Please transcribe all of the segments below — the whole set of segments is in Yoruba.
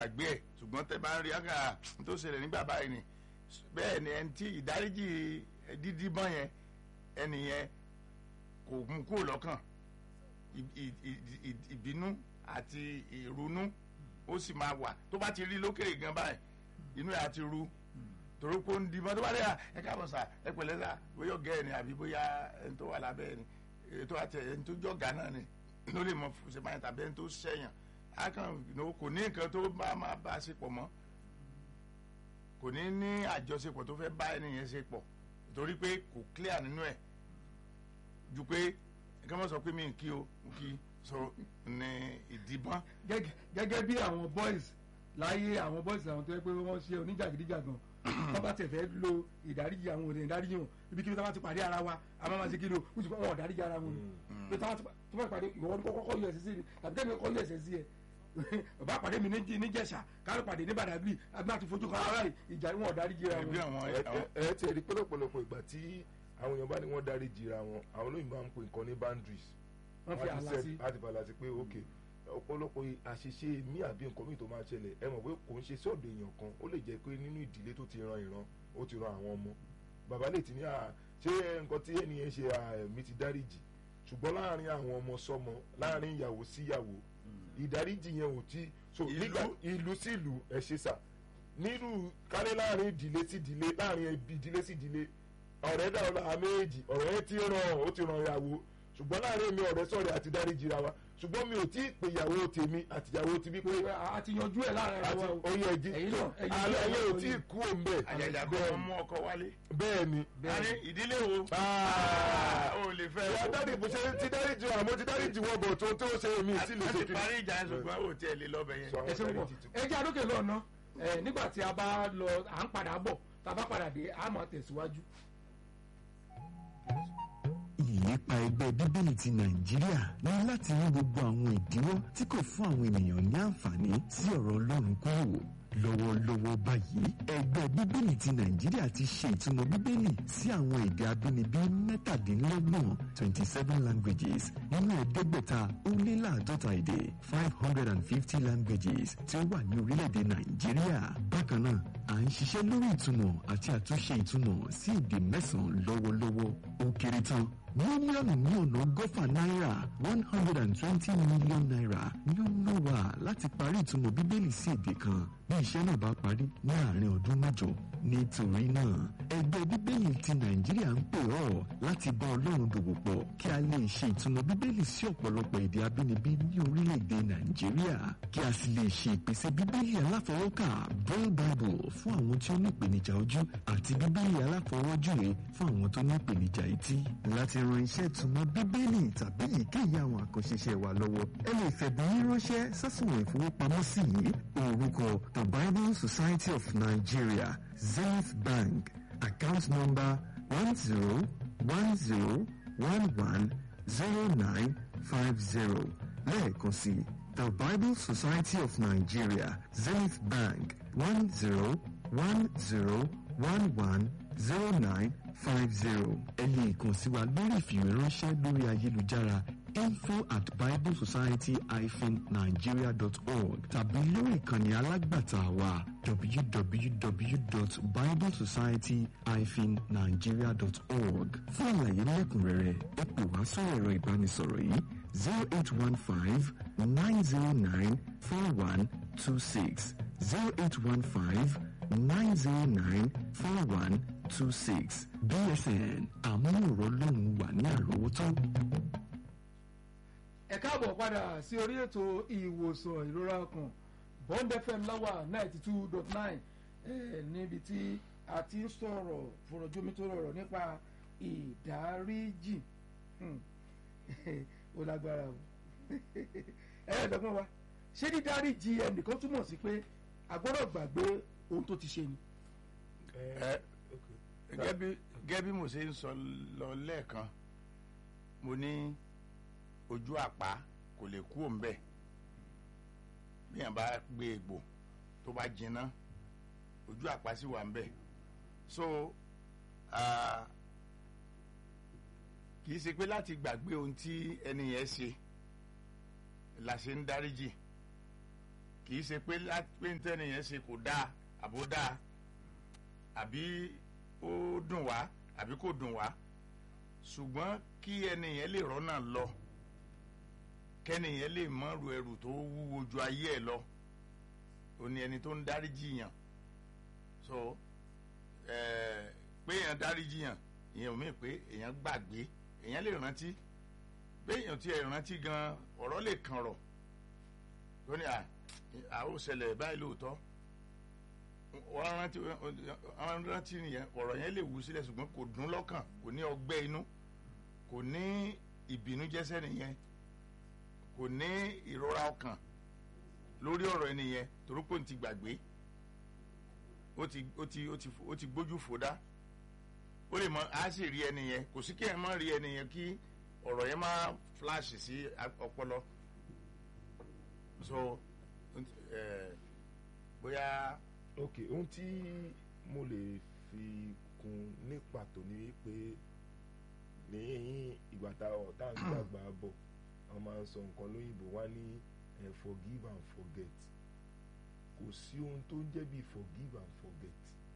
gbàgbé ẹ̀ ṣùgbọ́n tẹ bá ń rí àgà tó ṣẹlẹ̀ nígbà báyìí ni bẹ́ẹ̀ ni ẹni tí ìdáríjì dídí bọ́n yẹn ẹni yẹn kò mú kúrò lọ́kàn ì- ì- ì- ì- ìbínú àti ìrunú ó sì máa wà tó bá ti rí lókèrè gan báyìí inú ẹ̀ á ti ru torí pé ó ń dìbọn tó bá dé à ẹ káàbọ̀ sà ẹ pẹ̀lẹ́ sà bóyá ọ̀gá ẹ̀ ni àbí bóyá ẹni tó wà lábẹ́ ẹ̀ ni ètò àti ẹni tó jọ̀gá náà ni ló lè mọ ṣe báyìí tàbí ẹni tó ṣẹ̀yàn á kàn ní kò ní nǹkan tó bá máa bá a ṣe pọ̀ mọ́ kò ní ní àjọṣepọ̀ tó fẹ́ bá ẹni yẹn ṣe pọ̀ torí pé kò clear nínú ẹ̀ ju pé kí wọ́n sọ pé mi ń kí o ń kí so ní ìdìbọn gẹ́gẹ́ gẹ́gẹ́ bí àwọn boys láyé àwọn boys àwọn tó yẹ pé wọ́n ṣe oníjàgídíjàgan wọ́n bá tẹ̀ fẹ́ lo ìdáríjì àwọn òde ìdáríjì wọn ibi kí wọ́n bá ti pàdé ara wa a máa ma ṣe kí ló wọ́n ti kọ́ wọn ìdáríjì ara wọn pé tí wọ́n bá pàdé ìwọ ní kọ́kọ́ yọ ẹ̀sẹ̀ sí mi tàbí kẹ́mi kọ́ yọ ẹ̀sẹ̀ sí ẹ bàbá pàdé mi ní níjẹ̀ṣà káàlù pàdé ní Badagry àbí láti fojú kan ara rẹ̀ ìjà wọn ìdáríjì ara ẹbí wọn. àwọn ẹ àwọn ẹ ẹ ti rí pọ̀lọpọ̀lọpọ̀ ìgbà tí àwọn èèyàn bá ní wọ́n dárí jìra wọn àwọn olóyìnbó máa ń pè nǹkan ní boundaries wọ́n fi á ti àlá set- sí á ti fàlà sí pé ok ọ̀pọ̀lọpọ̀ àṣìṣe mí àbí nǹkan míì tó máa ṣẹlẹ̀ ẹ mọ̀ pé kò ń ṣe sọ́ọ̀dọ̀ èèyàn kan ó lè jẹ́ pé nínú ìdílé tó ti ran ìran ó ti ran àwọn ọmọ bàbá lè ti ní à ṣé nǹkan tí ènìyàn ṣe à mi ti dáríjì ṣùgbọ́n láàrin àwọn ọmọ sọmọ láàrin ìyàwó síyàwó ìdáríjì yẹn ò tí so Ìlú- nígbà ìlú sí ìlú ẹ ṣe sà nínú kálẹ̀ láàrin ìdílé sí ìdílé láàrin ẹbí ìdílé sí ìdílé ọ̀rẹ́ dàrú lára méjì ọ̀rẹ́ tí ó ràn ó ti ràn ìyàwó ṣùgbọ́n láàrin mi ọ̀rẹ́ sọ̀rẹ́ àti dáríjì ra wa ṣùgbọ́n mi ò tí ì pè ìyàwó tèmi àti ìyàwó ti bí pé pé a ti yanjú ẹ̀ láàrin ara àti wa o. oyè ẹ̀jí ẹ̀yin náà ẹ̀yin alẹ́ náà ayé ò ẹ̀yin tí ì náà kú òǹbẹ̀ àjàjà kọ́ ọmọ mú ọkọ wálé bẹ́ẹ̀ ni àní ìdílé wo Ah. ó lè fẹ́ ìyá dáàdì bó ṣe ti dáríjì wọn àmọ́ ti dáríjì wọn bọ̀ tó tó ṣe èmi sí lè a ṣe ti kí parí ìjà yẹn ṣùgbọ́n ó tiẹ̀ lè lọ́bẹ̀ yẹn. So, ẹ ṣe púpọ̀ ẹ jẹ́ àdókè lọ́nà ẹ nígbà tí a bá lọ à ń padà bọ̀ tá a bá padà dé a máa tẹ̀síwájú. ìlépa ẹgbẹ́ bíbélì ti nàìjíríà ní láti ní gbogbo àwọn ìdíwọ́ tí kò fún àwọn ènìyàn ní àǹfààní sí ọ̀rọ̀ ọlọ́run kúrò lọ́wọ́lọ́wọ́ báyìí ẹgbẹ́ bíbélì ti nàìjíríà ti ṣe ìtumọ̀ bíbélì sí àwọn èdè abínibí mẹ́tàdínlọ́gbọ̀n twenty seven languages nínú ẹ̀ẹ́dẹ́gbẹ̀ta ó lé láàdọ́ta èdè five hundred and fifty languages tí ó wà ní orílẹ̀-èdè nàìjíríà bákan náà à ń ṣiṣẹ́ lórí ìtumọ̀ àti àtúnṣe ìtumọ̀ sí èdè mẹ́sàn-án lọ́wọ́lọ́wọ́ ó kéré tán mílíọ̀nù ní ọ̀nà ọgọ́fà náírà one hundred and twenty million naira ni ó ná wa láti parí ìtumọ̀ bíbélì sí èdè kan bí iṣẹ́ náà bá parí ní àárín ọdún mẹ́jọ nítorí náà ẹgbẹ́ bíbélì ti nàìjíríà ń pè ọ́ láti bá ọlọ́run dòwò pọ̀ kí a lè ṣe ìtumọ̀ bíbélì sí ọ̀pọ̀lọpọ̀ èdè abínibí ní orílẹ̀-èdè nàìjíríà kí a sì lè ṣe ìpèsè bíbélì aláfọwọ́kà braille bible fún àwọn tí ó ní ìpèníjà ojú àti bíbélì aláfọwọ́júwe fún àwọn tó ní ìpèníjà etí láti ran iṣẹ́ ìtumọ̀ bíbélì tàbí èyíkéyìí àwọn àkànṣe iṣẹ́ wa lọ́wọ́ ẹ lè fẹ̀bùn yín ránṣẹ́ sásùnwọ̀n ìfowópamọ́sí yìí orúkọ the bible society of nigeria zenith bank account number one zero one zero one one zero nine five zero lẹ́ẹ̀kan sí the bible society of nigeria zenith bank one zero one zero one one zero nine five zero ẹ lè kàn sí wa lórí ìfìwéránṣẹ́ lórí ayélujára info at biblesociety-nigeria.org tàbí lórí ìkànnì alágbàtà wa www.biblesociety-nigeria.org fún àlàyé lẹ́kùnrẹ́rẹ́ ẹ pè wá sórí ẹ̀rọ ìbánisọ̀rọ̀ yìí zero eight one five nine zero nine four one two six zero eight one five nine zero nine four one two six bsn àmúhòrò lóhùn wà ní àròwótó. ẹ káàbọ̀ padà sí orí ètò ìwòsàn ìrora ọkàn bond fm láwà ninety two dot nine níbi tí a ti ń sọ̀rọ̀ fọ̀rọ̀jomi tó rọrọ̀ nípa ìdáríjì Hmm. ó lágbára o ẹ̀ẹ́dọ́gbọ́n wa ṣé dídáríjì ẹnìkan túmọ̀ sí pé a gbọ́dọ̀ gbàgbé ohun tó ti ṣe ni. ẹ gẹ́gẹ́ bí gẹ́gẹ́ bí mo ṣe ń sọ lọ lẹ́ẹ̀kan mo ní ojú àpá kò lè kú òǹbẹ bí yàn bá gbé egbò tó bá jiná ojú àpá sì wà ń bẹ so ah, kì í ṣe pé láti gbàgbé ohun tí ẹni yẹn ṣe la ṣe ń dáríjì kì kì í ṣe pé lá- pé ntẹ́ni yẹn ṣe kò dáa àbó dáa àbí ó dùn wá àbí kò dùn wá ṣùgbọ́n kí ẹni yẹn lè rọ́nà lọ kẹ́ni yẹn lè mọ́rù ẹrù tó wúwo ju ayé ẹ̀ lọ ó ní ẹni tó ń dáríjì yàn so ẹ̀ẹ́ pé èèyàn dáríjì yàn ìyẹn ò mí pé èèyàn gbàgbé èèyàn lè rántí pé èèyàn tí ẹ rántí gan ọ̀rọ̀ lè kàn rọ̀ tó ní à à ó ṣẹlẹ̀ báyìí lóòótọ́ wọ́n rántí wọ́n rántí nìyẹn ọ̀rọ̀ yẹn lè wú sílẹ̀ ṣùgbọ́n kò dùn lọ́kàn kò ní ọgbẹ́ inú kò ní ìbínújẹ́sẹ́ nìyẹn kò ní ìrora ọkàn lórí ọ̀rọ̀ ẹni yẹn torí pé òun ti gbàgbé ó ti ó ti ó ti ó ti gbójú fòdá ó lè mọ á sì rí ẹni yẹn kò sí kí ẹ má rí ẹni yẹn kí ọ̀rọ̀ yẹn má flash sí ọpọlọ so ẹ bóyá ok ohun tí mo lè fi kún ní pàtó ni wípé ní ìgbà tá ọ̀tá ń gbàgbà bọ̀ wọ́n máa ń sọ nǹkan lóyìnbó wá ní eh, forgive and forget kò sí ohun tó ń jẹ́ bí forgive and forget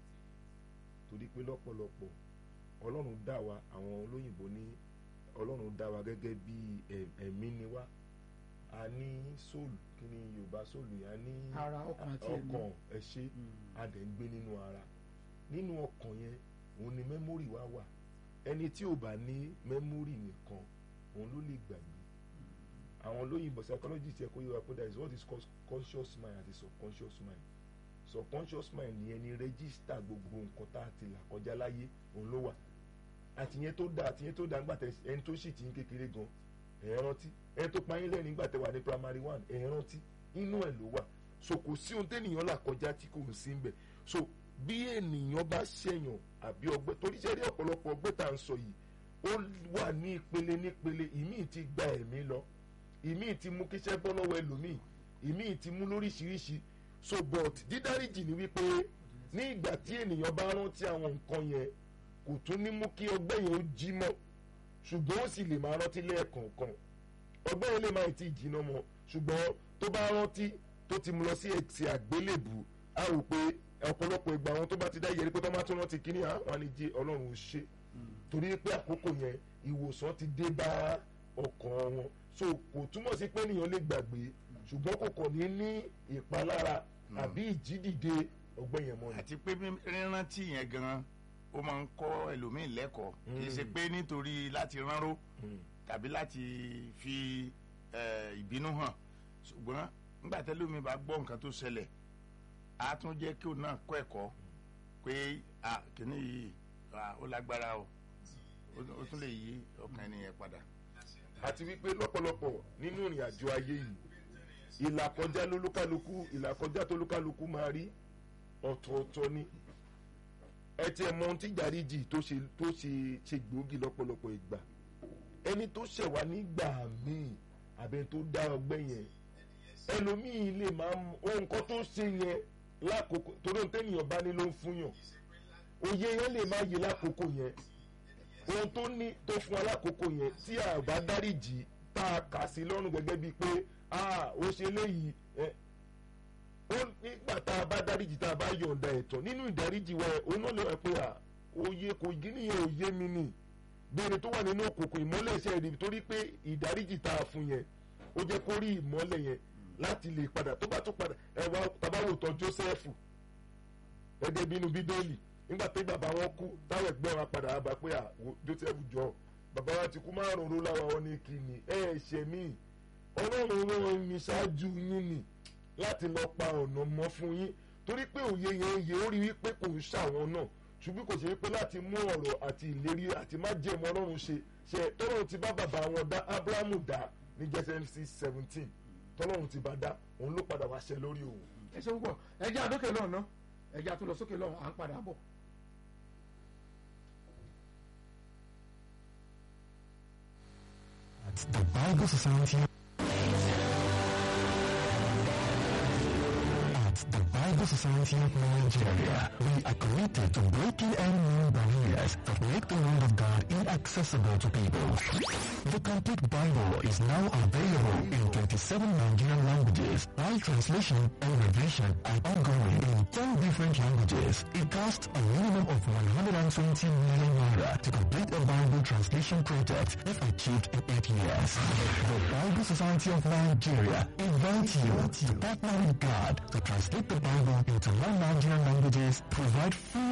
torí pé lọ́pọ̀lọpọ̀ ọlọ́run dá wa àwọn olóyìnbó ní ọlọ́run dá wa gẹ́gẹ́ bí ẹ̀- ẹ̀mí ni wá a ní soul kí ni yorùbá soul yẹn a ní ara ọkàn àti ẹ̀mí. ọkàn ẹ ṣé a dẹ̀ ń gbé nínú ara nínú ọkàn yẹn òun ni mẹ́mórì wa wà ẹni tí ò bá ní mẹ́mórì nìkan òun ló lè gbàgbé àwọn olóyìnbó psychologist yẹ kó yẹ wa pé there is what is called conscious mind àti subconscious mind subconscious mind ni ẹni rẹ́gísítà gbogbo nǹkan tá a ti là kọjá láyé òun ló wà àtìyẹn tó dáa àtìyẹn tó dáa nígbà tẹ ẹni tó sì ti ń kékeré gan ẹ̀ ẹ́ rántí ẹni tó payín lẹ́rìn nígbà tẹ wà ní primary one ẹ̀ ẹ́ rántí inú ẹ̀ ló wà so kò sí ohun tẹ́nìyàn là kọjá tí kò ń sí ń bẹ̀ so bí ènìyàn bá ṣẹ̀yàn àbí ọgbẹ́ torí ṣẹ́rí ọ̀pọ̀lọpọ̀ ọgbẹ́ tá à ń sọ yìí ó wà ní ìpele nípele ìmíì ti gba ẹ̀mí lọ ìmíì ti mú kíṣẹ́ bọ́ lọ́wọ́ ẹlòmíì ìmíì ti mú lóríṣiríṣi so but dídáríjì ni wípé ní ìgbà tí ènìyàn bá rántí àwọn nǹkan yẹn kò tún ní mú kí ọgbẹ́ yẹn ó jí mọ́ ṣùgbọ́n ó sì lè máa rántí lẹ́ẹ̀kọ̀ọ̀kan ọgbẹ́ yẹn lè máa ti jìnnà mọ́ ṣùgbọ́n tó bá rántí tó ti mú lọ sí ẹ̀sìn àgbélébù á rò pé ọ̀pọ̀lọpọ̀ ìgbà àwọn tó bá ti dá yẹri pé tó bá tún rántí kíní àwọn àníjẹ ọlọ́run ò ṣe torí pé àkókò yẹn ìwòsàn ti dé bá ọkàn wọn so kò túmọ̀ sí pé ènìyàn lè gbàgbé ṣùgbọ́n kò kàn ní ní ìpalára àbí ìjídìde ọgbẹ́ yẹn mọ́ ni. àti pé bí- rírántí yẹn gan ó máa ń kọ́ ẹlòmíín lẹ́kọ̀ọ́ kì í ṣe pé nítorí láti ránró Mm. tàbí láti fi eh, ìbínú hàn ṣùgbọ́n nígbà tẹ́lómi bá gbọ́ nǹkan tó ṣẹlẹ̀ á tún jẹ́ kí òun náà kọ́ ẹ̀kọ́ pé ah, kìíní yìí ah, ó lágbára o ó- ó tún lè yí ọkàn ènìyàn padà. àti wípé lọ́pọ̀lọpọ̀ nínú ìrìn àjò ayé yìí ìlàkọjá lólúkálukú ìlàkọjá tólúkálukú máa rí ọ̀tọ̀ọ̀tọ̀ ni ẹ tiẹ̀ mọ ohun tí ìdáríjì tó ṣe tó ṣe ṣe gbòógì lọ́pọ̀lọpọ̀ ìgbà ẹni tó ṣẹ̀ wá nígbà míì àbẹ tó dá ọgbẹ́ yẹn ẹlòmíì lè máa mú ohun kan tó ṣe yẹn lákòókò torí ohun tẹ́nìyàn bá ní ló ń fúnyàn òye yẹn lè má yé lákòókò yẹn ohun tó ní tó fún wa lákòókò yẹn tí a bá dáríjì tá a kà sí lọ́rùn gẹ́gẹ́ bíi pé a ó ṣe léyìí ẹ ó nígbà tá a bá dáríjì tá a bá yọ̀ǹda ẹ̀tọ́ nínú ìdáríjì wa ẹ̀ òun náà lè wá pé à òye kò gí nìyẹn òye mi nì béèrè tó wà nínú òkùnkùn ìmọ́lẹ̀ ṣe rí torí pé ìdáríjì tá a fún yẹn ó jẹ́ kó rí ìmọ́lẹ̀ yẹn láti lè padà tó bá tó padà ẹ wá tabawo tán Jósẹ́fù gẹ́gẹ́ bí inú bíbélì nígbà tí bàbá wọn kú táwọn ẹgbẹ́ wọn padà wá bá pé à wo Jósẹ́fù jọ bàbá wa ti kú márùn ún láwa wọn ní kíni ẹ ẹ ṣe mí ọlọ́run rán mi ṣáájú yín ni láti lọ pa ọ̀nà mọ́ fún yín torí pé òye yẹn yẹ ó rí wípé kò ń ṣàwọn náà ṣùgbọ́n kò ṣe wípé láti mú ọ̀rọ̀ àti ìlérí àti má jẹ́ ìmọ̀ ọlọ́run ṣe ṣe tọ́lọ́run ti bá bàbá wọn dá Ábúráhámù dá ní Genesis seventeen tọ́lọ́run ti bá dá òun ló padà wá ṣe lórí òun. ẹ ṣe púpọ̀ ẹjẹ́ àdókè lọ́hùn ná ẹjẹ́ àtúnlọ sókè lọ́hùn à ń padà bọ̀. at the Bible Society. At the Bible Bible Society of Nigeria, we are committed to breaking any new barriers that make the Word of God inaccessible to people. The complete Bible is now available in 27 Nigerian languages, while translation and revision are ongoing in 10 different languages. It costs a minimum of 120 million naira to complete a Bible translation project if achieved in 8 years. The Bible Society of Nigeria invites you to partner with God to translate the Bible into non-Nigerian languages, provide free